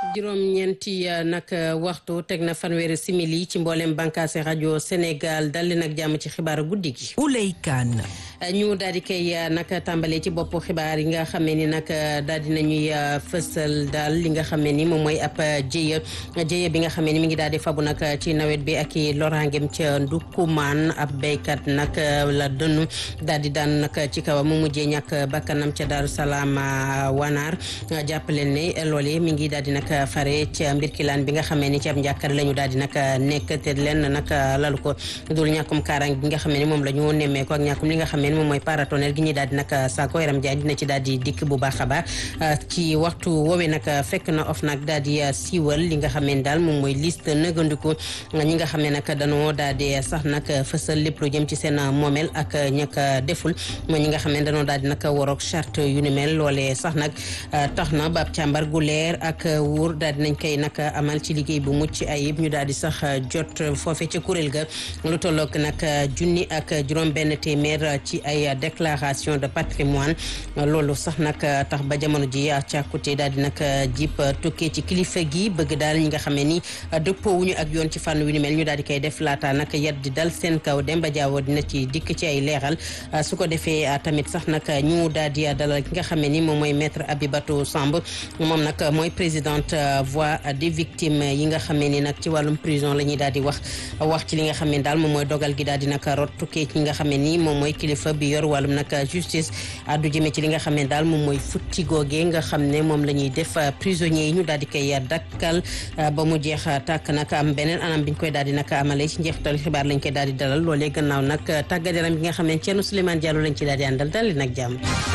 juróom-ñeenti nag waxtu teg na fanweeri simili ci mboolem bànkaase rajo Sénégal dal leen ak jàmm ci xibaaru guddi gi. Ouley Kane. ñu daal di koy nag tàmbalee ci bopp xibaar yi nga xamee ni nag daal di nañuy fësal daal li nga xamee ni moom mooy ab jéya jéya bi nga xamee ni mi ngi daal di fabu nag ci nawet bi ak i loraangeem ca Ndukkumaan ab béykat nag la dënnu daal di daan nag ci kawam mu mujjee ñàkk bakkanam ca Daaru Salaam Wanaar jàppaleen ne loolee mi ngi daal di nag fare ca mbir kilaan bi nga xamee ni ci ab njàkkare la ñu daal di nag nekk te leen nag lalu ko dul ñàkkum kaaraange bi nga xamee ni moom la ñu nemmee ko ak ñàkkum li nga xamee moom mooy paratonnerre gi ñuy daal di nag saako yaram jaay dina ci daal di dikk bu baax a baax ci waxtu woowee nag fekk na of nag daal di siiwal li nga xam ne daal moom mooy liste nëgandiku ñi nga xam ne nag danoo daal di sax nag fësal lépp lu jëm ci seen moomeel ak ñàkk deful mooy ñi nga xam ne danoo daal di nag waroog charte yu ni mel loolee sax nag tax na ba ab càmbar gu leer ak wuur daal di nañ koy nag amal ci liggéey bu mucc ayib ñu daal di sax jot foofe ca kuréel ga lu tolloog nag junni ak juróom benn téeméer ci ay déclaration de patrimoine loolu sax nag tax ba jamono ji càkkute daal di nag jip tukkee ci kilifa gi bëgg daal ñi nga xamee ni dëppoowuñu ak yoon ci fànn wi ni mel ñu daal di koy def laata nag yet di dal seen kaw Demba Diawo dina ci dikk ci ay leeral su ko defee tamit sax nag ñu daal di dalal ki nga xamee ni moom mooy maître Abibatou Samb moom nag mooy présidente voix des victimes yi nga xamee ni nag ci wàllum prison la ñuy daal di wax wax ci li nga xam ne daal moom mooy dogal gi daal di nag rot tukkee ci nga xamee ni moom mooy kilifa bi yor wàllum nag justice addu jëmee ci li nga xam ne daal moom mooy futti googee nga xam ne moom la ñuy def prisonniers yi ñu daal di koy dakkal ba mu jeex tàkk nag am beneen anam biñ koy daal di nag amalee ci njeexital xibaar lañ koy daal di dalal loolee gannaaw nag tàggat yaram bi nga xam ne Thierno Souleymane Diallo lañ ci daal di àndal dal nag jàmm.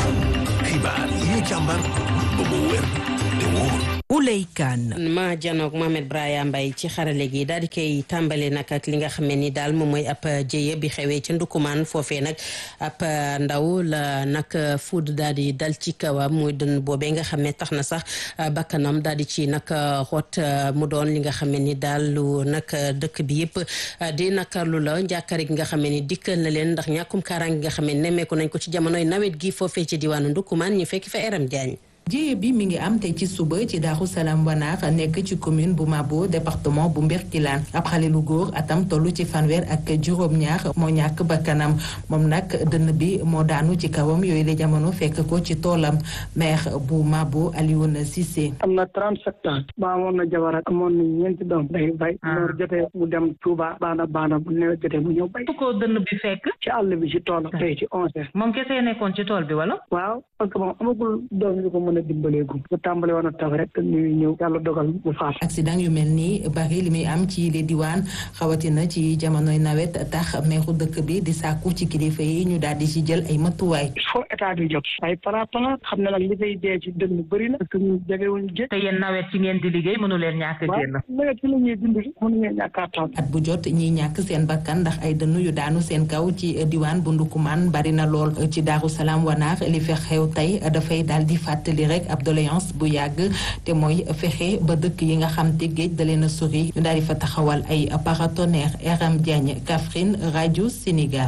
xibaar yi ñu càmbar ba mu wér te wóor. Ouley Kane. ma janoog Mohamed Braya Mbaye ci xarale gi daal di koy tàmbale nag ak li nga xam ne ni daal moom mooy ab jëye bi xewee ca Ndukumaan foofee nag ab ndaw la nag fuud daal di dal ci kawam muy dën boobee nga xam ne tax na sax bakkanam daal di ci nag xoot mu doon li nga xam ne ni daal lu nag dëkk bi yëpp di nakarlu la njàkkare gi nga xam ne ni dikkal na leen ndax ñàkkum kaaraange nga xam ne nemmeeku nañ ko ci jamonoy nawet gi foofee ci diwaanu Ndukumaan ñu fekk fa Eram Diagne. jéye bi mi ngi am tey ci suba ci Daaru Salaam Wanaar nekk ci commune bu Mabo département bu Mbirkilaan ab xale lu góor atam toll ci fanweer ak juróom-ñaar moo ñàkk bakkanam moom nag dënn bi moo daanu ci kawam yooyu la jamono fekk ko ci toolam maire bu Mabo Alioune Cissé. am na 37 ans ba amoon na jabar ak amoon na ñeenti doom day bay. noor jotee mu dem Touba baana baana bu nawet jotee mu ñëw bay. fu ko dënn bi fekk. ci àll bi ci toolam. tey ci onze moom kese nekkoon ci tool bi wala. waaw parce que moom amagul doom yu ko mën a dimbaleegu bu tàmbale woon a taw rek ñuy ñëw yàlla dogal bu faat accident yu mel nii bari li muy am ci les diwaan xawatina ci jamonoy nawet tax meeru dëkk bi di sàkku ci kilifa yi ñu daal di ci jël ay matuwaay il faut état bi jóg ay paraplan xam ne nag li fay dee ci dënn bëri na parce que ñu jegewuñ géej te yéen nawet ci ngeen di liggéey mënu leen ñàkk génn nawet ci la ñuy dund mënuñu ñàkk taw at bu jot ñiy ñàkk seen bakkan ndax ay dënn yu daanu seen kaw ci diwaan bu Ndukumaan bari na lool ci Daaru Salaam Wanaar li fi xew tey dafay daal di fàttali rek ab doléance bu yàgg te mooy fexe ba dëkk yi nga xam te géej da leen a sori ñu daal di fa taxawal ay paratonnerre Aram Diagne Kaffrine rajo Sénégal.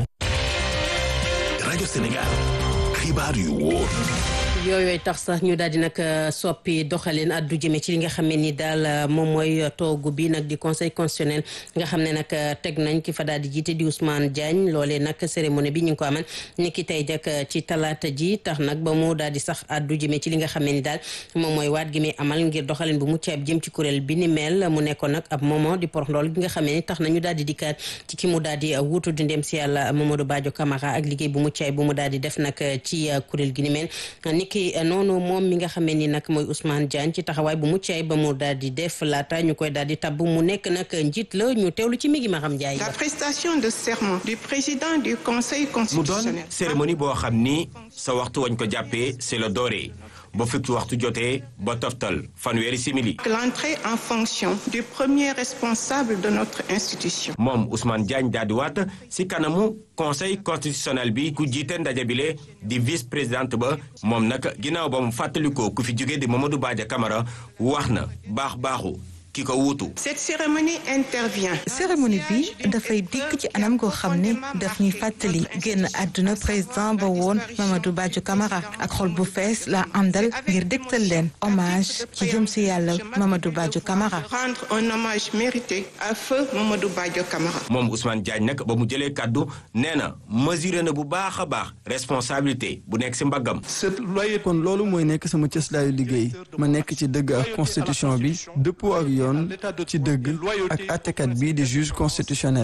rajo Sénégal xibaar yu wóor. yooyooy tax sax ñu daal di nag soppi doxalin addu jëme ci li nga xam ne ni daal moom mooy toogu bi nag di conseil constitutionnel nga xam ne nag teg nañ ki fa daal di jiite di Ousmane Diagne loolee nag cérémonie bi ñu ngi ko amal ni ki tey jak ci talaata ji tax nag ba mu daal di sax addu jëme ci li nga xam ne ni daal moom mooy waat gi muy amal ngir doxalin bu mucc ayib jëm ci kuréel bi ni mel mu nekkoon nag ab moment di porox ndool gi nga xam ne ni tax na ñu daal di dikkaat ci ki mu daal di wuutu di ndem si yàlla Mamadou Badio Camara ak liggéey bu mucc ayib bu mu daal di def nag ci kuréel gi ni mel ki noonu moom mi nga xamee ni nag mooy Ousmane Diagne ci taxawaay bu mucc ayib ba mu daal di def laata ñu koy daal di tabb mu nekk nag njiit la ñu teewlu ci mi ngi ma xam Ndiaye. La prestation de serment du président du conseil mu constitutionnel. doon cérémonie boo xam ni sa waxtu wañ ko jàppee c'est le doré ba fukki waxtu jotee ba toftal fanweeri simili. L'entrée en fonction du premier responsable de notre institution. moom Ousmane Diagne daal di waat si kanamu conseil constitutionnel bi ku jiite ndaje bile di vice présidente ba moom nag ginnaaw ba mu fàttalikoo ku fi jóge di Mamadou Badia Camara wax na baax baaxu ki ko wuutu. Cette cérémonie intervient. cérémonie bi dafay dikk ci anam goo xam ne daf ñuy fàttali génn àdduna président ba woon Mamadou Badio Camara ak xol bu fees la àndal ngir dégtal leen hommage ci jëm si yàlla Mamadou Badio Camara. Rendre un hommage mérité à feu Mamadou Badio Camara. moom Ousmane Diagne nag ba mu jëlee kàddu nee na mesuré na bu baax a baax responsabilité bu nekk si mbaggam. kon loolu mooy nekk sama cëslaayu liggéey ma nekk ci dëgg ak constitution bi dëppoo ak yoon ci dëgg ak àttekat bi di juge constitutionnel.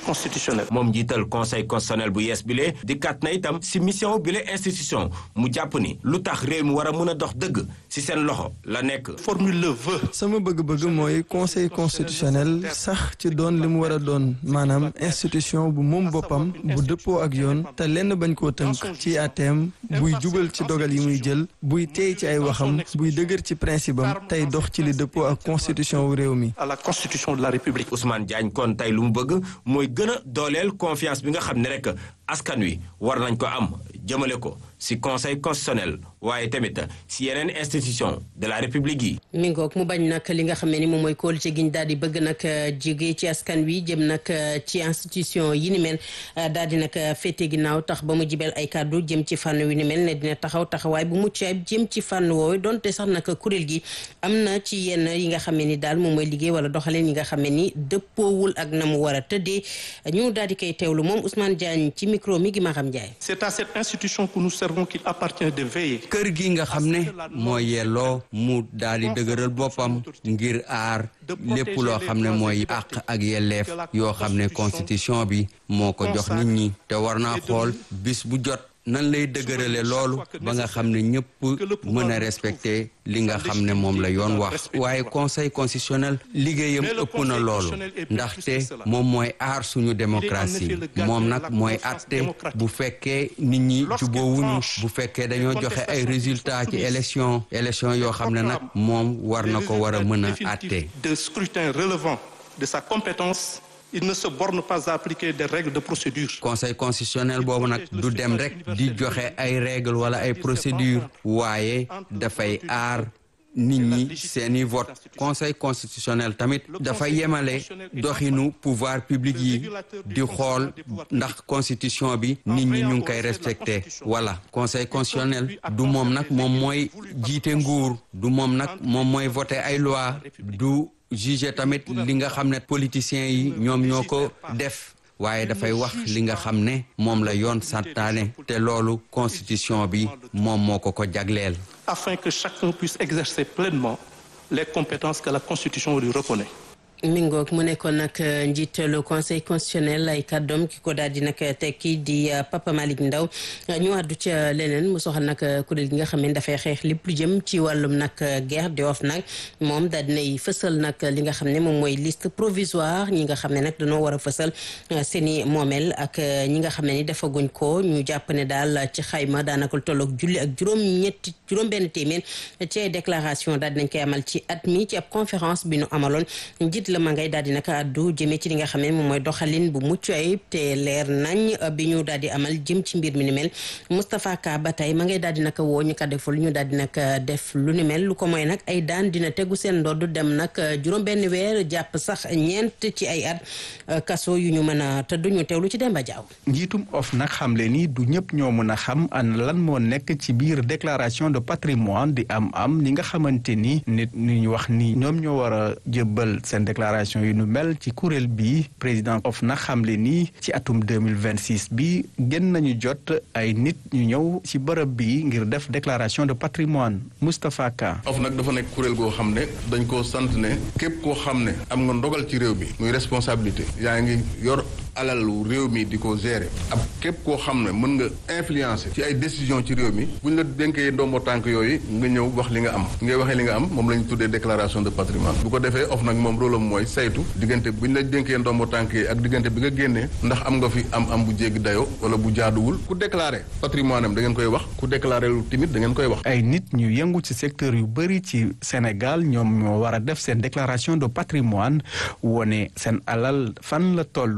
moom njiital conseil constitutionnel bu yees bile dikkaat na itam si mission bile institution mu jàpp ni lu tax réew mi war a mën a dox dëgg si seen loxo la nekk. formule le vœu. sama bëgg-bëgg mooy conseil constitutionnel sax ci doon li mu war a doon maanaam institution bu moom boppam bu dëppoo ak yoon te lenn bañ koo tënk ci àtteem buy jubal ci dogal yi muy jël buy teey ci ay waxam buy dëgër ci principe am tey dox ci li dëppoo ak constitution wu réew mi. à la constitution de la république. Ousmane Diagne kon tey lu mu bëgg mooy gën a dooleel confiance bi nga xam ne rek askan wi war nañ ko am jëmale ko si conseil constitutionnel waaye tamit si yeneen institution de la république yi. mi ngoog mu bañ nag li nga xam ne ni moom mooy kóolute gi ñu daal di bëgg nag jóge ci askan wi jëm nag ci institution yi ni mel daal di nag féete ginnaaw tax ba mu jibel ay kàddu jëm ci fànn wi ni mel ne dina taxaw taxawaay bu mucc ayib jëm ci fànn woowu donte sax nag kuréel gi am na ci yenn yi nga xam ne ni daal moom mooy liggéey wala doxaleen yi nga xam ne ni dëppoowul ak na mu war a tëddee ñu daal di koy teewlu moom Ousmane Diagne ci micro mi gi ma xam Ndiaye. C'est à cette institution que nous servons qu'il appartient de veiller. kër gi nga xam ne mooy yelloo mu daal di dëgëral boppam ngir aar lépp loo xam ne mooy àq ak yelleef yoo xam ne constitution bi moo ko jox nit ñi te war naa xool bis bu jot nan lay dëgërale loolu ba nga xam ne ñëpp mën a respecté li nga xam ne moom la yoon wax waaye conseil constitutionnel liggéeyam ëpp na loolu ndaxte moom mooy aar suñu démocratie moom nag mooy atte bu fekkee nit ñi juboowuñu bu fekkee dañoo joxe ay résultats ci élection élection yoo xam ne nag moom war na ko war a mën a atte de scrutin relevant de sa compétence il ne se borne pas à appliquer des règles de procédure. conseil constitutionnel boobu nag du dem rek di joxe ay règles wala ay procédures waaye dafay aar nit ñi seeni vote conseil constitutionnel tamit dafa yemale doxinu pouvoir public yi di xool ndax constitution bi nit ñi ñu ngi koy respecté voilà conseil constitutionnel du moom nag moom mooy jiite nguur du moom nag moom mooy voté ay loi du juge tamit li nga xam ne politiciens yi ñoom ñoo ko def waaye dafay wax li nga xam ne moom la yoon santaane te loolu constitution bi moom moo ko ko jagleel. afin que chacun puisse exercer pleinement les compétences que la constitution lui reconnaît. mi ngoog mu nekkoon nag njiitalu conseil constitutionnel ay kàddoom ki ko daal di nag tekki di Papa Malick Ndaw ñu àddu ca leneen mu soxal nag kuréel gi nga xam ne dafay xeex lépp lu jëm ci wàllum nag guerre di of nag moom daal dinay fësal nag li nga xam ne moom mooy liste provisoire ñi nga xam ne nag dañoo war a fësal seeni moomeel ak ñi nga xam ne ni defaguñ ko ñu jàpp ne daal ci xayma daanaka lu tolloog julli ak juróom-ñetti juróom-benn téeméer ci ay déclaration daal dinañ koy amal ci at mi ci ab conférence bi nu amaloon njiit la ma ngay daal di naka àddu jëmee ci li nga xam ne moom mooy doxalin bu mucc ayib te leer nañ bi ñu daal di amal jëm ci mbir mi ni mel Moustapha Ka ba tey ma ngay daal di naka woo ñu ko deful ñu daal di naka def lu ni mel lu ko mooy nag ay daan dina tegu seen ndodd dem nag juróom benn weer jàpp sax ñeent ci ay at kaso yu ñu mën a tëdd ñu teewlu ci Demba Diaw njiitum of nag xamle ni du ñëpp ñoo mën a xam an lan moo nekk ci biir déclaration de patrimoine di am am ni nga xamante ni nit ñu wax ni ñoom ñoo war a jëbbal seen déclaration yu nu mel ci kuréel bi président of nag xamle ni ci atum 2026 bi gën nañu jot ay nit ñu ñëw ci bërëb bi ngir def déclaration de patrimoine Moustapha Ka of nag dafa nekk kuréel goo xam ne dañ koo sant ne képp koo xam ne am nga ndogal ci réew mi muy responsabilité yaa ngi yor alalu réew mi di ko gérer ab képp koo xam ne mën nga influencer ci ay décision ci réew mi bu ñu la dénkee ndombo tànk yooyu nga ñëw wax li nga am ngay waxee li nga am moom la ñu tuddee déclaration de patrimoine bu ko defee of nag moom rôle am mooy saytu diggante bu ñu la dénkee ndombo tànk yi ak diggante bi nga génnee ndax am nga fi am am bu jéggi dayo wala bu jaaduwul ku déclaré patrimoine am da ngeen koy wax ku déclaré lu timit da ngeen koy wax ay nit ñu yëngu ci secteur yu bëri ci Sénégal ñoom ñoo war a def seen déclaration de patrimoine wone seen alal fan la tollu an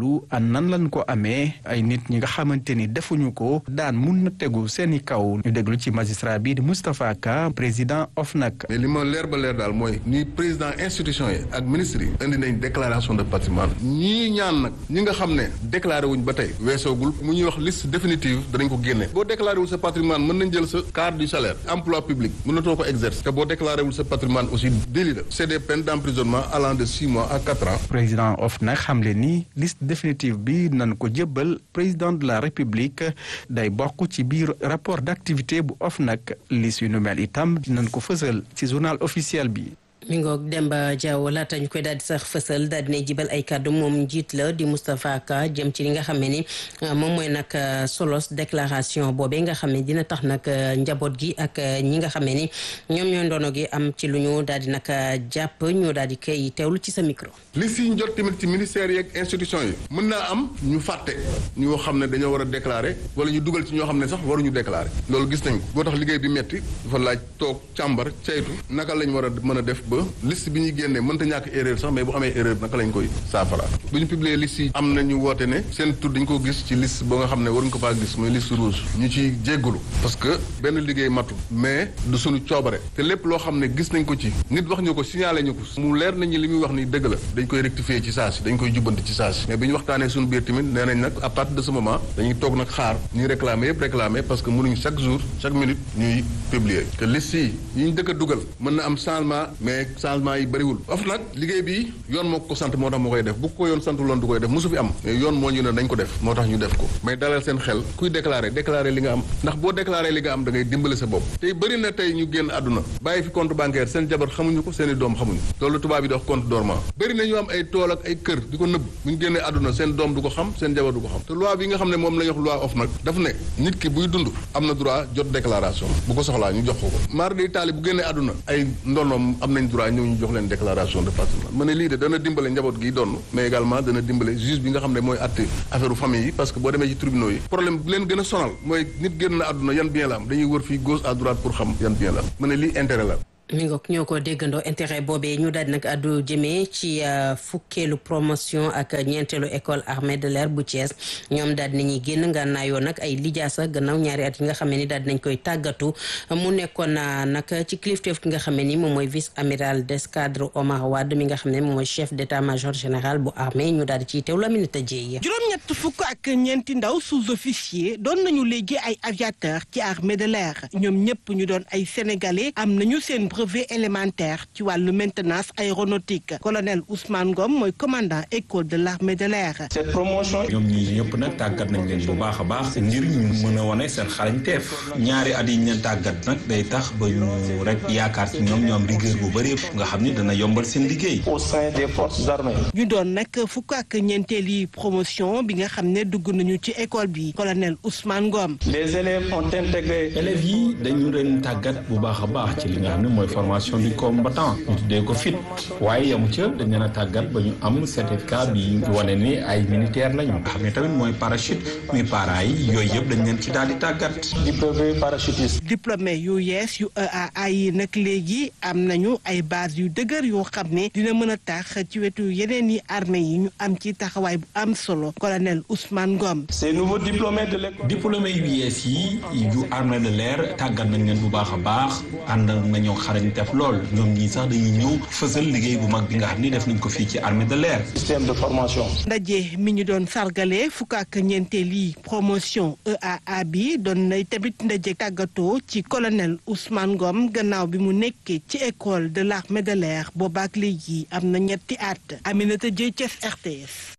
nan lañ ko amee ay nit ñi nga xamante ni defuñu ko daan mun na tegu seeni kaw ñu déglu ci magistrat bi di Moustapha Ka président OFNAC. mais li ma leer ba leer daal mooy ni président institution yi ak ministre yi indi nañ déclaration de patrimoine ñii ñaan nag ñi nga xam ne déclaré wuñ ba tey weesoogul mu ñuy wax liste définitive danañ ko génne boo déclaré wul sa patrimoine mën nañ jël sa carte du salaire emploi public mënatoo ko exercer te boo déclaré wul sa patrimoine aussi délit la c'est des peines d'emprisonnement allant de six mois à quatre ans. président OFNAC xamle ni liste définitive bi nañ ko jëbbal président de la république day bokk ci biir rapport d'activité bu OFNAC liste yu nu mel itam dinañ ko fësal ci journal officiel bi. mi ngoog Demba Diaw laata ñu koy daal di sax fësal daal dinay jibal ay kàddu moom njiit la di Moustapha Ka jëm ci li nga xam ne ni moom mooy nag solos déclaration boobee nga xam ne dina tax nag njaboot gi ak ñi nga xam ne ni ñoom ñoo ndono gi am ci lu ñu daal di nag jàpp ñu daal di koy teewlu ci sa micro. li si ñu jot tamit ci ministère yeeg institution yi mën naa am ñu fàtte ñoo xam ne dañoo war a déclarer wala ñu dugal ci ñoo xam ne sax waruñu déclarer loolu gis nañ ko boo tax liggéey bi metti dafa laaj toog càmbar ceytu naka lañ war a mën a def ba liste bi ñuy génnee mënta ñàkk erreur sax mais bu amee erreur naka lañ koy saafara bu ñu publier liste yi am na ñu woote ne seen tur dañ ko gis ci liste ba nga xam ne waruñ ko faa gis mooy liste rouge ñu ci jéggulu parce que benn liggéey matul mais du suñu coobare te lépp loo xam ne gis nañ ko ci nit wax ñu ko signalé ñu ko mu leer nañu li muy wax ni dëgg la dañ koy rectifier ci saa si dañ koy jubbanti ci saa si mais bi ñu waxtaanee suñu biir tamit nee nañ nag à partir de ce moment dañuy toog nag xaar ñuy réclamer yëpp réclamer parce que mënuñ chaque jour chaque minute ñuy publier que liste yi yi ñu dëkk a dugal mën na am changement mais changement yi bëriwul of nag liggéey bi yoon moo ko sant moo tax moo koy def bu ko yoon santu loon du koy def mosu fi am mais yoon moo ñu ne dañ ko def moo tax ñu def ko mais dalal seen xel kuy déclarer déclarer li nga am ndax boo déclarer li nga am da ngay dimbale sa bopp tey bëri na tey ñu génn àdduna bàyyi fi compte bancaire seen jabar xamuñu ko seen i doom xamuñu loolu tubaab yi di wax compte dormant bëri na ñu am ay tool ak ay kër di ko nëbb bu ñu génnee àdduna seen doom du ko xam seen jabar du ko xam te loi bi nga xam ne moom la ñu wax loi of nag daf ne nit ki buy dund am na droit jot déclaration bu ko soxlaa ñu jox ko ko maar di taali bu génnee àdduna ay ndonoom am nañ droit ñëw ñu jox leen déclaration de patrimoine ma ne lii de dana dimbale njaboot gi donn mais également dana dimbale juge bi nga xam ne mooy atte affaire famille yi parce que boo demee ci tribunaux yi problème bi leen gën a sonal mooy nit génn na àdduna yan bien la am dañuy wër fii gauche à droite pour xam yan bien la am ma ne lii intérêt la mi ngoog ñoo ko déggandoo intérêt boobee ñu daal di nag addu jëmee ci fukkeelu promotion ak ñeenteelu école armée de l'air bu Thiès ñoom daal di nañuy génn nga naayoo nag ay lijaasa gannaaw ñaari at yi nga xam ne ni daal di nañ koy tàggatu mu nekkoon nag ci kilifteef ki nga xam ne ni moom mooy vice amiral d'escadre Omar Wade mi nga xam ne moom mooy chef d'état-major général bu armée ñu daal di ciy teewlu Aminata Dieye. juróom-ñett fukk ak ñeenti ndaw sous-officier doon nañu léegi ay aviateur ci armée de l'air ñoom ñëpp ñu doon ay sénégalais am nañu seen brevet élémentaire ci wàllu maintenance aéronautique colonel Ousmane Ngom mooy commandant école de l'armée de l'air cette promotion ñoom ñii ñëpp nag tàggat nañ leen bu baax a baax ngir ñu mën a wane seen xarañteef ñaari at yi ñu leen tàggat nag day tax ba ñu rek yaakaar ci ñoom ñoom rigueur bu bëri nga xam ni dana yombal seen liggéey. au sein des forces armées. ñu doon nag fukk ak ñeenteeli promotion bi nga xam ne dugg nañu ci école bi colonel Ousmane Ngom. les élèves ont intégré. élèves yi dañu leen tàggat bu baax a baax ci li nga xam ne mooy formation du combattant ñu tuddee ko fit waaye yamu ca dañ leen a tàggat ba ñu am certificat bi wane ni ay militaire lañu nga xam ne tamit mooy parachute muy para yi yooyu yëpp dañ leen ci daal di tàggat. diplômé parachutiste. diplômé yu yees yu EAA yi nag léegi am nañu ay base yu dëgër yoo xam ne dina mën a tax ci wetu yeneen yi armée yi ñu am ci taxawaay bu am solo colonel Ousmane Ngom. ces nouveaux diplômés de l'école. diplômé yu yees yi yu armée de l'air tàggat nañ leen bu baax a baax ànd nañoo xarañ def lool ñoom ñii sax dañuy ñëw fësal liggéey bu mag bi nga xam ni def nañ ko fii ci armée de l'air. système de formation. ndaje mi ñu doon sargale fukk ak ñeenteeli promotion EAA bi doon nay tamit ndaje tàggatoo ci colonel Ousmane Ngom gannaaw bi mu nekkee ci école de l'armée de l'air boobaak léegi am na ñetti at Aminata Dieye Thiès RTS.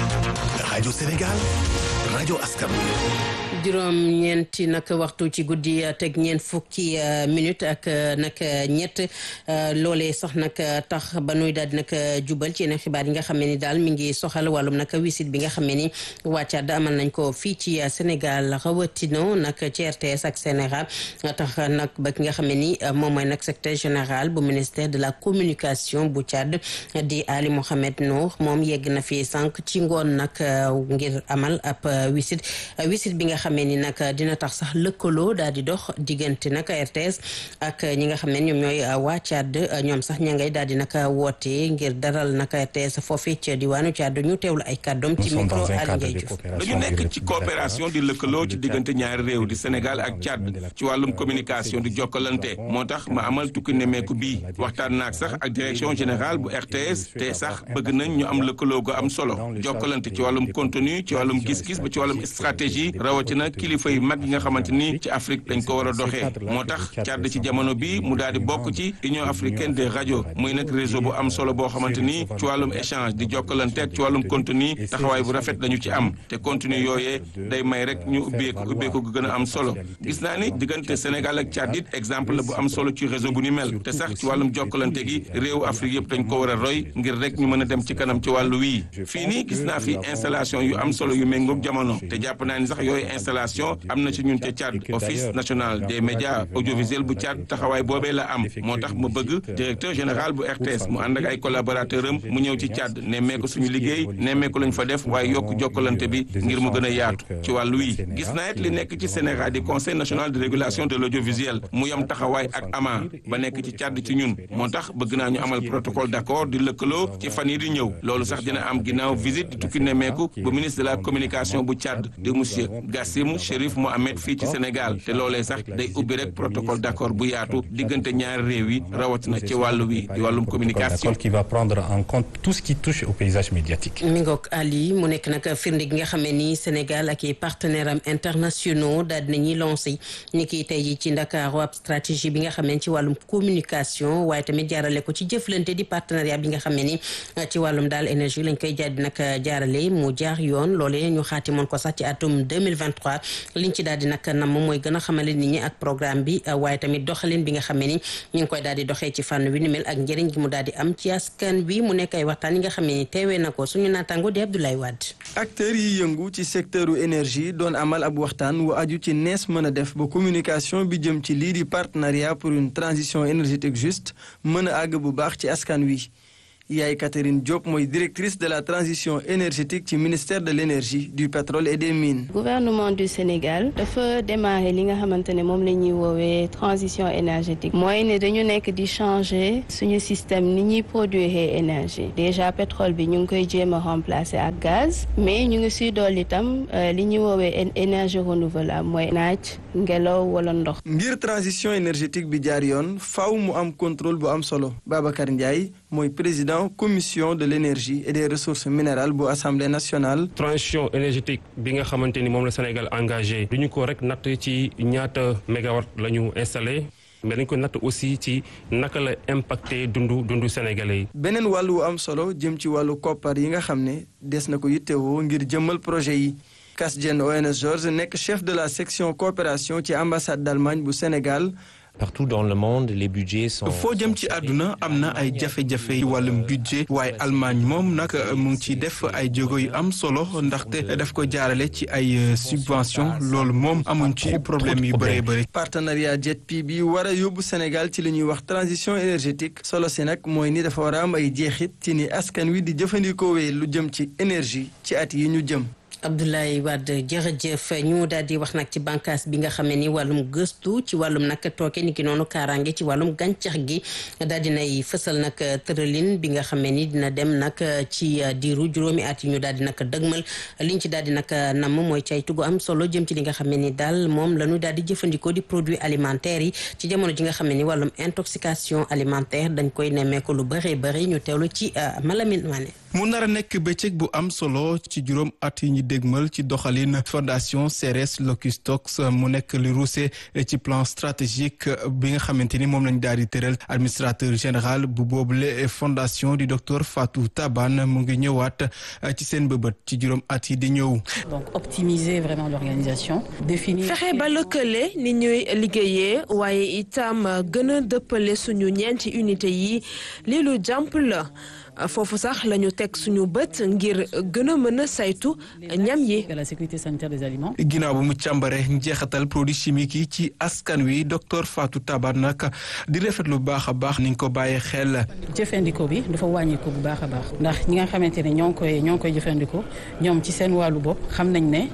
rajo Sénégal rajo askan juróom ñeenti nag waxtu ci guddi teg ñeent fukki minute ak nag ñett loolee sax nag tax ba nuy daal di nag jubal ci yeneen xibaar yi nga xam ne ni daal mi ngi soxal wàllum nag wisit bi nga xam ne ni waa Tchad amal nañ ko fii ci Sénégal rawatina nag ci RTS ak Sénégal tax nag ba ki nga xam ne ni moom mooy nag secrétaire général bu ministère de la communication bu Tchad di Ali Mohamed Nour moom yegg na fi sànq ci ngoon nag ngir amal ab wisit wisit bi nga xam xamee ni nag dina tax sax lëkkaloo daal di dox diggante nag RTS ak ñi nga xam ne ñoom ñooy waa Tchad ñoom sax ña ngay daal di nag woote ngir daral nag RTS foofee ca diwaanu Tchad ñu teewlu ay kàddoom ci micro Aliou Ndiaye Diouf dañu nekk ci coopération di lëkkaloo ci diggante ñaari réew di Sénégal ak Tchad ci wàllum communication di jokkalante moo tax ma amal tukki nemeeku bii waxtaan naag sax ak direction générale bu RTS te sax bëgg nañ ñu am lëkkaloo gu am solo jokkalante ci wàllum contenu ci wàllum gis-gis ba ci wàllum stratégie rawatina kilifa yu mag yi nga xamante ni ci Afrique dañ ko war a doxee moo tax Tchad ci jamono bi mu daal di bokk ci Union africaine des radios muy nag réseau bu am solo boo xamante ni ci wàllum échange di jokkalante ak ci wàllum contenu taxawaay bu rafet lañu ci am te contenu yooyee day may rek ñu ubbeeku ubbeeku gu gën a am solo gis naa ni diggante Sénégal ak Tchad it exemple la bu am solo ci réseau bu ni mel te sax ci wàllum jokkalante gi réewu Afrique yëpp dañ ko war a roy ngir rek ñu mën a dem ci kanam ci wàllu wii fii nii gis naa fi installation yu am solo yu méngoog jamono te jàpp naa ni sax yooyu installation am na ci ñun ca Tchad office national des médias audiovisuels bu Tchad taxawaay boobee la am moo tax ma bëgg directeur général bu RTS mu ànd ak ay collaborateur am mu ñëw ci Tchad nemmeeku suñu liggéey nemmeeku lañ fa def waaye yokk jokkalante bi ngir mu gën a yaatu ci wàllu wii gis naa it li nekk ci Sénégal di conseil national de régulation de l'audiovisuel mu yam taxawaay ak ama ba nekk ci Tchad ci ñun moo tax bëgg naa ñu amal protocole d'accord di lëkkaloo ci fan yi di ñëw loolu sax dina am ginnaaw visite di tukki nemmeeku bu ministre de la communication bu Tchad di monsieur Gassim Chérif Mohamed fii ci Sénégal te loolee sax day ubbi rek protocole d'accord bu yaatu diggante ñaari réew yi rawatina ci wàllu wi di wàllum communication. qui va prendre en compte tout ce qui touche au paysage médiatique. mi ngoog Ali mu nekk nag firnde gi nga xam ne ni Sénégal ak i partenaires am internationaux daal dinañuy lancé ni ki tey ji ci Ndakaaru ab stratégie bi nga xam ne ci wàllum communication waaye tamit jaarale ko ci jëflante di partenariat bi nga xam ne ni ci wàllum daal énergie lañ koy jaadi nag jaarale mu jaar yoon loolee ñu xaatimoon ko sax ci atum 2023 liñ ci daal di nag nam mooy gën a xamale nit ñi ak programme bi waaye tamit doxalin bi nga xam ne ni ñu ngi koy daal di doxee ci fànn wi ni mel ak njëriñ gi mu daal di am ci askan wi mu nekk ay waxtaan yi nga xam ne ni teewee na ko suñu naataango di Abdoulaye Wade acteurs yi yëngu ci secteur u énergie doon amal ab waxtaan wu aju ci nees mën a def ba communication bi jëm ci lii di partenariat pour une transition énergétique juste mën a àgg bu baax ci askan wi Yaay Catherine Diop mooy directrice de la transition énergétique ci ministère de l'énergie du pétrole et des mines. gouvernement du Sénégal dafa démarrer li nga xamante ne moom la ñuy woowee transition énergétique mooy ne dañu nekk di changer suñu système ni ñuy produire énergie déjà pétrole bi ñu ngi koy jéem a remplacer ak gaz mais ñu ngi siy dolli itam li ñuy woowee énergie renouvelable mooy naaj ngelaw wala ndox. ngir transition énergétique bi jaar yoon faaw mu am contrôle bu am solo Babacar Ndiaye mooy président. commission de l'énergie et des ressources minérales bu assemblée nationale. transition énergétique bi nga xamante ni moom la Sénégal engagé du ñu ko rek natt ci ñaata mégawatt la ñu installé mais dañ ko natt aussi ci naka la impacté dundu dundu sénégalais yi. beneen wàllu wu am solo jëm ci wàllu koppar yi nga xam ne des na ko yittewoo ngir jëmmal projet yi. Kasjen ONS Georges nekk chef de la section coopération ci ambassade d'Allemagne bu Sénégal. partout dans le monde les budgets sont. foo jëm ci àdduna am na ay jafe-jafe ci wàllum budget waaye Allemagne moom nag mu ngi ci def ay jéego yu am solo ndaxte daf ko jaarale ci ay subvention loolu moom amuñ ci problème yu bëree bëri. partenariat JETP bi war a yóbbu Sénégal ci li ñuy wax transition énergétique solo si nag mooy ni dafa war a am ay jeexit ci ni askan wi di jëfandikoo lu jëm ci énergie ci at yi ñu jëm. Abdoulaye Wade jërëjëf ñu daal di wax nag ci bànqaas bi nga xam ne ni wàllum gëstu ci wàllum nag tooke ni ki noonu kaaraange ci wàllum gàncax gi daal di nay fësal nag tëralin bi nga xam ne ni dina dem nag ci diiru juróomi at yi ñu daal di nag dëgmal liñ ci daal di nag namm mooy caytu gu am solo jëm ci li nga xam ne ni daal moom la ñu daal di jëfandikoo di produits alimentaires yi ci jamono ji nga xam ne ni wàllum intoxication alimentaire dañ koy nemmeeku lu bëree bëri ñu teewlu ci Malamine Mané. mu nar a nekk bëccëg bu am solo ci juróom at yi ñu dégmal ci doxalin fondation CRS Locustox mu nekk li ruuse ci plan stratégique bi nga xamante ni moom lañ daal di tëral administrateur général bu boobule fondation di docteur Fatou Taban mu ngi ñëwaat ci seen bëbët ci juróom at yi di ñëw. donc optimiser vraiment l'organisation définir. fexe ba lëkkale ni ñuy liggéeyee waaye itam gën a dëppale suñu ñeenti unité yi lii lu jàmp la. foofu sax la ñu teg suñu bët ngir gën a mën a saytu ñam yi. la sécurité sanitaire des aliments. ginnaaw bu mu càmbare njeexatal produits chimiques yi ci askan wi docteur Fatou Tabar nag di rafet lu baax a baax ni nga ko bàyyee xel. jëfandikoo bi dafa wàññi ko bu baax a baax ndax ñi nga xamante ne ñoo ngi koy ñoo ngi koy jëfandikoo ñoom ci seen wàllu bopp xam nañ ne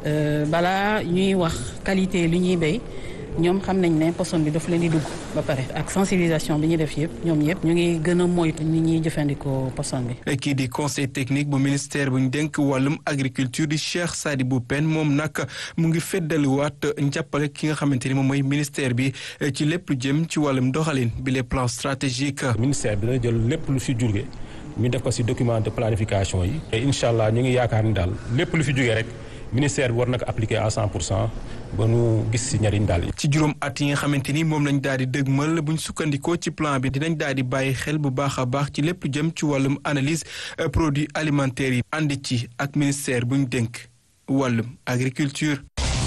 balaa ñuy wax qualité li ñuy béy ñoom xam nañ ne poson bi daf leen di dugg ba pare ak sensibilisation bi ñuy def yëpp ñoom yëpp ñu ngi gën a moytu ni ñuy jëfandikoo poson bi. kii di conseil technique bu ministère bu ñu dénk wàllum agriculture di Cheikh Sadibou Pène moom nag mu ngi feddaliwaat njàppale ki nga xamante ni moom mooy ministère bi ci lépp lu jëm ci wàllum doxalin bi les plans stratégiques. ministère bi dana jël lépp lu fi jóge ñu def ko ci document de planification yi. te incha allah ñu ngi yaakaar ni daal lépp lu fi jógee rek. ministère bi war na ko appliquer à 100 pour cent ba nu gis si njariñ daal. ci juróom at yi nga xamante ni moom lañ daal di dëgmal buñ sukkandikoo ci plan bi dinañ daal di bàyyi xel bu baax a baax ci lépp lu jëm ci wàllum analyse produits alimentaires yi. ànd ci ak ministère buñ dénk wàllum agriculture.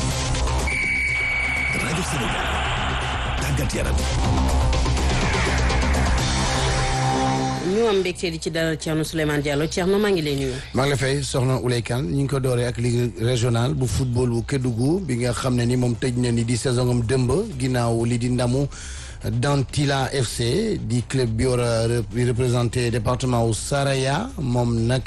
rajo Sénégal tàggat yaram. ñu am mbégte di ci dalal Thierno Souleymane Diallo Thierno maa ngi lay nuyu. maa ngi la fay soxna Oulay Kane ñu ngi ko dooree ak ligue régionale bu football bu Kédougou bi nga xam ne ni moom tëj na ni di saison am dëmb ginnaaw li di ndamu Dantila FC di club bi war a représenté département wu Saraya moom nag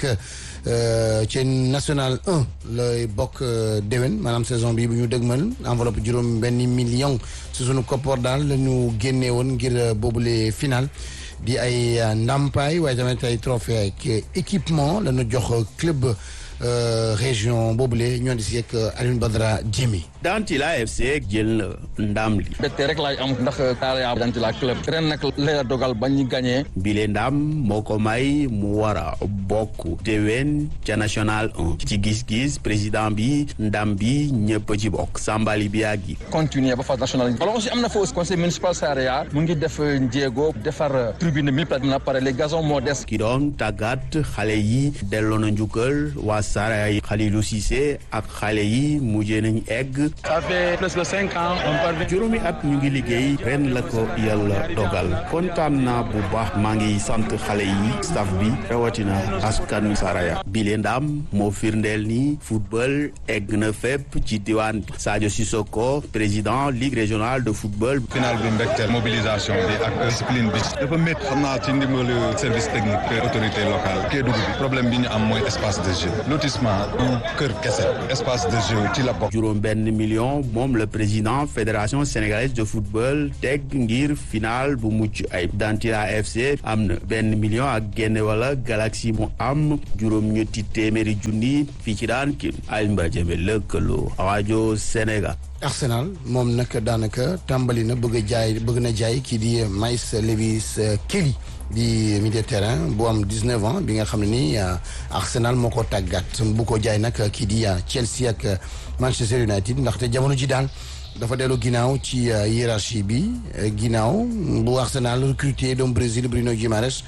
ci national 1 lay bokk déwén maanaam saison bi bu ñu dëgmal enveloppe juróom benn million si sunu koppoor daal la ñu génnee woon ngir boobule final. di ay ndàmpaay waaye tamit ay trophée ak équipement la ñu jox club région boobule ñoo di si ak Alioune Badara Djemi. Dantila FC jël na ndam li. bette rek laay am ndax Saraya Dantila club ren nag la dogal ba ñu gagné. bile ndam moo ko may mu war a bokk déwén ca national 1 ci gis-gis président bi ndam bi ñëpp ci bokk Sambali Biagi. continuer ba phase nationale alors aussi am na fa aussi conseil municipal Saraya mu ngi def jéego defar tribune mille places na pare les gazons moo des. ki doon tàggat xale yi delloo na njukkal waa Saraya yi Khalilou Cissé ak xale yi mujjee nañ egg. ça fait plus de cinq ans on parvient. juróomi at ñu ngi liggéey ren la ko yàlla dogal kontaan naa bu baax maa ngi sant xale yi staff bi rawatina askan Saraya bile ndam moo firndeel ni football egg na fépp ci diwaan bi Sadio Sissoko président ligue régionale de football. final bi mbégteel mobilisation bi ak discipline bi dafa métti xam naa ci ndimbalu service technique te autorité locale Kédougou bi problème bi ñu am mooy espace de jeu lotissement du kër kese espace de jeu ci la bokk. juróom benn million moom le président fédération sénégalaise de football teg ngir final bu mucc ay Dantila FC am na benn million ak génne wala Galaxy mu am juróom ñetti téeméeri junni fii ci daan ki Alioune Jëme lëkkaloo rajo Sénégal. Arsenal moom nag daanaka tàmbali na bëgg a jaay bëgg na jaay kii di Maïs Lewis Kelly di milieu terrain bu am 19 ans bi nga xam ne ni Arsenal moo ko tàggat bu ko jaay nag kii di Chelsea ak Manchester United ndaxte jamono ji daal dafa dellu ginnaaw ci hiérarchie bi ginnaaw bu Arsenal recruté doomu Brésil Bruno Guimaraes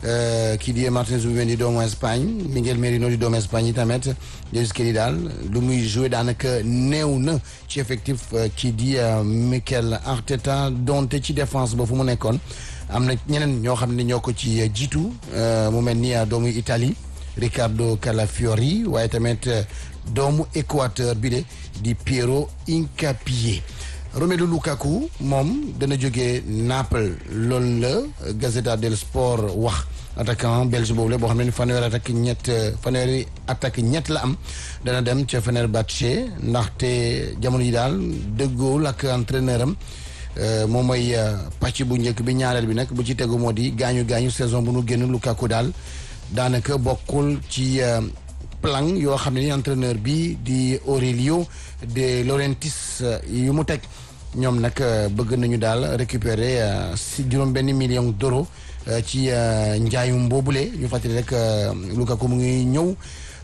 kii di Martins Zubimendi doomu Espagne Miguel Merino di doomu Espagne yi tamit Lewis Kelly daal lu muy joué daanaka néew na ci effectif kii di Mikel Arteta donte ci défense ba fu mu nekkoon am na ñeneen ñoo xam ne ñoo ko ci jiitu mu mel ni doomu Italie Riccardo Calafiori waaye tamit doomu Équateur bi de di Piero Hincapié Romelu Lukaku moom dana jógee Naples loolu la Gazzetta dello Sport wax attaquant belge boobu la boo xam ne fanweeri attaque ñett fanweeri attaque ñett la am dana dem ca Fenerbahçe ndaxte jamono yi daal dëggoowul ak entraîneur am moom mooy pàcc bu njëkk bi ñaareel bi nag bu ci tegu moo di gaañu gaañu saison bu nu génn Lukaku daal daanaka bokkul ci plan yoo xam ne ni entraîneur bi di Aurelio De Laurentiis yu mu teg ñoom nag bëgg nañu daal récupérer si juróom benn million d'euros ci njaayum boobule ñu fàttali rek Lukaku mu ngi ñëw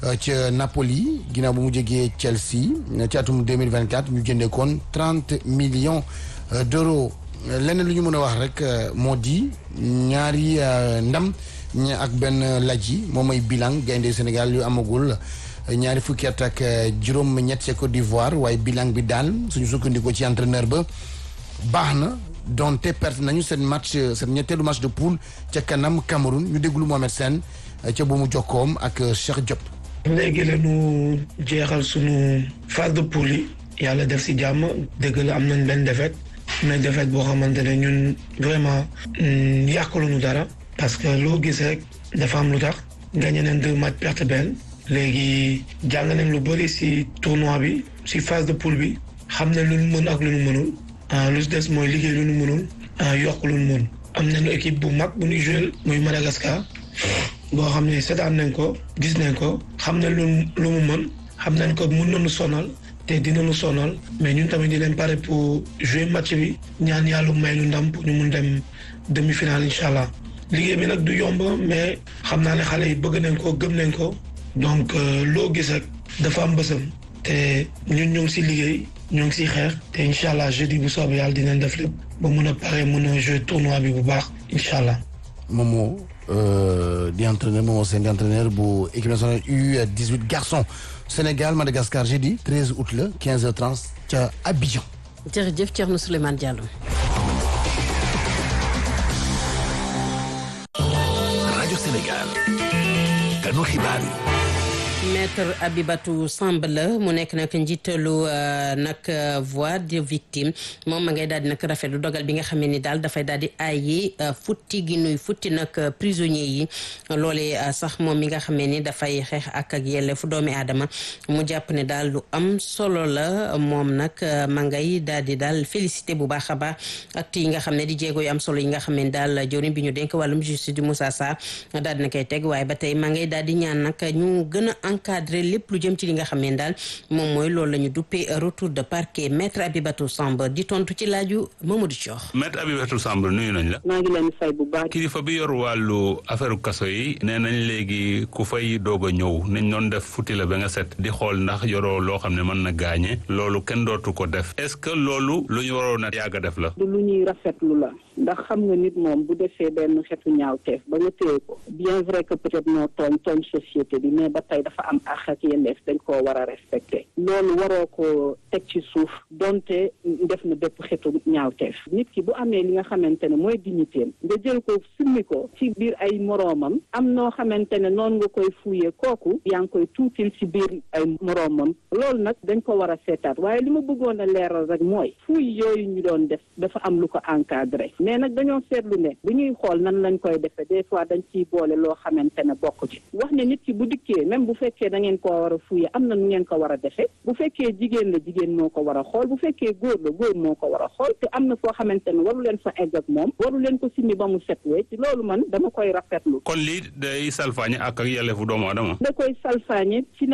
ca Napoli ginnaaw bu mu jógee Chelsea ci atum 2024 ñu jëndee koon 30 millions d'euros leneen lu ñu mën a wax rek moo di ñaari ndam ña ak benn laj yi moom mooy bilan gaynde Sénégal yu amagul ñaari fukki at ak juróom ñett ca Côte d'Ivoire waaye bilan bi daal suñu sukkandikoo ci entraîneur ba baax na donte perte nañu seen match seen ñetteelu match de poule ca kanam Cameroun ñu déglu Mohamed Sène ca bu mu jokkoom ak Cheikh Diop. léegi la ñu jeexal sunu phase de poule yi yàlla def si jàmm dëgg la am nañ benn défaite mais défaite boo xamante ne ñun vraiment yàqaluñu dara parce que loo gis rek dafa am lu tax gagné nañ deux match perte benn léegi jàng nañ lu bëri si tournoi bi si phase de poule bi xam nañ lu ñu mën ak lu ñu mënul lu si des mooy liggéey lu ñu mënul yokk lu ñu mën am nañu équipe bu mag bu ñu joué muy Madagascar boo xam ne seetaan nañ ko gis nañ ko xam nañ lu lu mu mën xam nañ ko mun nañu sonal te dinañu sonal mais ñun tamit di leen pare pour jouer match bi ñaan yàlla may lu ndam pour ñu mun dem demi-finale incha allah liggéey bi nag du yomb mais xam naa ne xale yi bëgg nañ ko gëm nañ ko donc loo gis rek dafa am bësam te ñun ñoo ngi si liggéey ñoo ngi si xeex te incha allah jeudi bu soobee yàlla dinañ def lépp ba mun a pare mun a jouer tournoi bi bu baax incha allah. Momo di entraîneur Momo Sène di entraîneur bu équipe nationale U18 garçon Sénégal Madagascar jeudi 13 août la 15h30 ca Abidjan. jërëjëf Thierno Souleymane Diallo. rajo Sénégal. kanu xibaar yi. maître Abibatou Samb la mu nekk nag njiitalu nag voix de victime moom ma ngay daal di nag rafetlu dogal bi nga xam ni daal dafay daal di aaye futti gi nuy futti nag prisonniers yi loolee sax moom mi nga xam ni dafay xeex ak ak yelleefu doomi aadama mu jàpp ne daal lu am solo la moom nag ma ngay daal di daal félicité bu baax a baax acte yi nga xam ne di jéego yu am solo yi nga xam ne daal jëwriñ bi ñu dénk wàllum justice di Moussa Sarr daal di na koy teg waaye ba tey ma ngay daal di ñaan nag ñu gën a encadré lépp lu jëm ci li nga xam ne daal moom mooy loolu la ñu duppee retour de parquet maître Abibatou Samb di tontu ci laaju Mamadou Thior. maître Abibatou Samb nuyu nañ la. maa ngi leen fay bu baax. kilifa bi yor wàllu affaire kaso yi nee nañ léegi ku fay doog a ñëw nañ doon def futti la ba nga set di xool ndax yoroo loo xam ne mën na gaañe loolu kenn dootu ko def est-ce que loolu lu ñu waroon a yàgg a def la. du lu ñuy rafetlu la ndax xam nga nit moom bu defee benn xeetu ñaawteef ba nga téye ko bien vrai que peut-être noo tooñ tooñ société bi mais ba tey dafa am àq ak yelleef dañ koo war a respecté loolu waroo ko teg ci suuf donte def na bépp xeetu ñaawteef nit ki bu amee li nga xamante ne mooy dignitéem nga jël ko summi ko ci biir ay moroomam am noo xamante ne noonu nga koy fuuyee kooku yaa ngi koy tuutil ci biir ay moroomam loolu nag dañ ko war a seetaat waaye li ma bëggoon a leeral rek mooy fuuy yooyu ñu doon def dafa am lu ko encadré mais nag dañoo seetlu ne bu ñuy xool nan lañ koy defee des fois dañ ciy boole loo xamante ne bokk ci wax ne nit ki bu dikkee même bu fekkee da ngeen koo war a fuye am na nu ngeen ko war a defee bu fekkee jigéen la jigéen moo ko war a xool bu fekkee góor la góor moo ko war a xool te am na foo xamante ne waru leen fa egg ak moom waru leen ko simmi ba mu set wee ci loolu man dama koy rafetlu kon lii day salfaañe ak ak yelleefu doomu aadama. da koy salfaañe ci